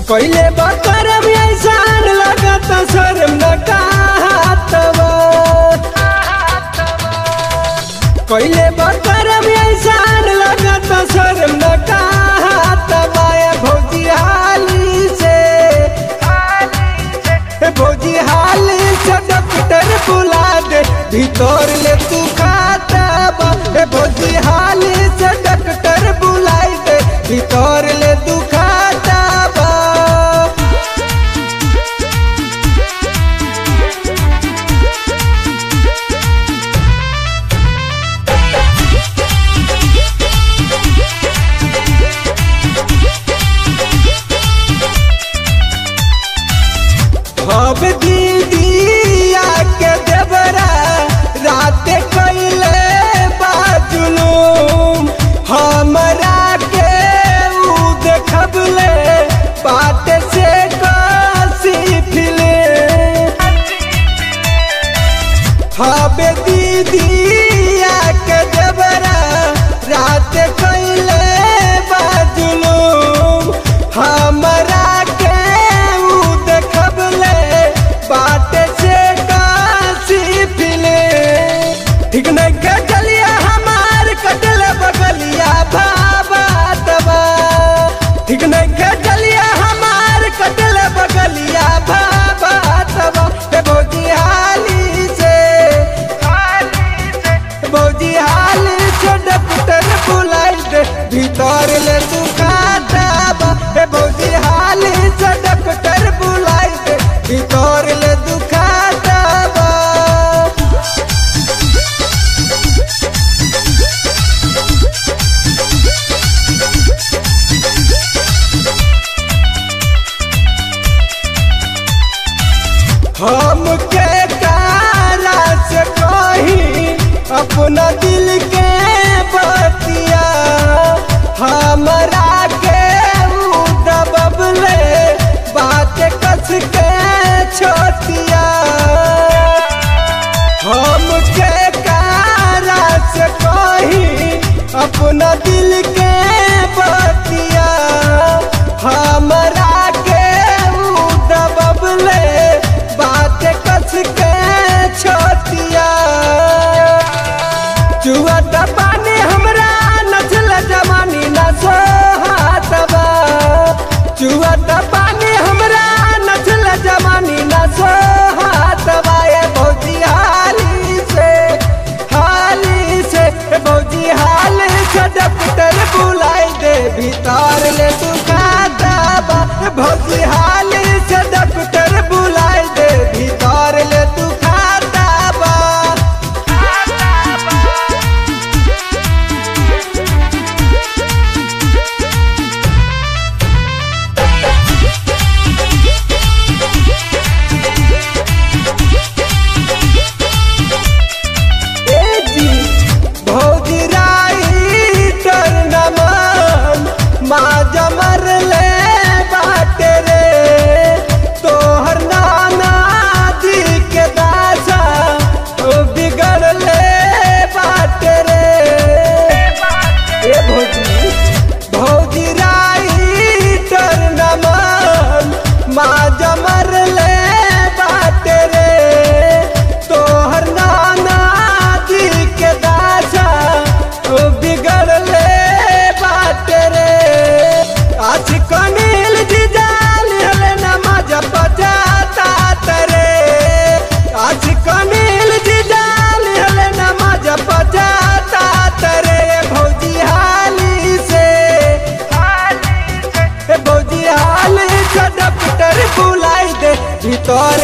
पहले बकरम ऐसान लगत शर्म न कहतवा पहले बकरम ऐसान लगत शर्म न कहतवा ए भौजी हाली से ए भौजी हाली से डॉक्टर बुला दे भीतर ले तू खाता बा ए भौजी हाली से डॉक्टर बुलाई दे भीतर ले तू खाता बा अब दीदिया के देवरा रात कैले बाजुलूम हमरा के ऊ देखबले बात से कसी फिले हबे दीदिया के देवरा रात कैले बाजुलूम हमरा के ऊ देखबले बात से कासी फिले ठीक नहीं के चलिया हमार कटल बगलिया बाबा तबा ठीक नहीं के चलिया हमार कटल बगलिया बाबा तबा हे भौजी हाली से भौजी हाली से डॉक्टर बुलाई दे भीतर ले तू खाता बा हे भौजी हाली से डॉक्टर बुलाई दे भीतर ले तू खाता बा हम के कारा से कही अपना दिल के बतिया हमरा के ऊ दबबले बात कस के छोटिया हम के कारा से कही अपना दिल के बतिया हमरा के ऊ दबबले बात कस के छोटिया चुआ पानी हमरा नचल जवानी न सोहातबा चुआ पानी हमरा नचल जवानी न सोहातबा ए भौजी हाली से हाली से ए भौजी हाली से डॉक्टर बुलाई दे भीतर ले तू खातबा ए भौजी हाली से डॉक्टर बुलाई दे भीतर ले तू खातबा ए जी भौजी राइटर नमन माँ जमर ले बाटे रे तोहर नाना जी के दासा ओ बिगड़ ले बाटे रे ए भौजी भौजी राइटर नमन माँ जमर ले बाटे रे तोहर नाना जी के दासा ओ बिगड़ ले बाटे रे आज कनील जी जाल हले नमाज बजाता तरे आज कनील जी जाल हले नमाज बजाता तरे भौजी हाली से ए भौजी हाली से डॉक्टर बुलाई दे भीतर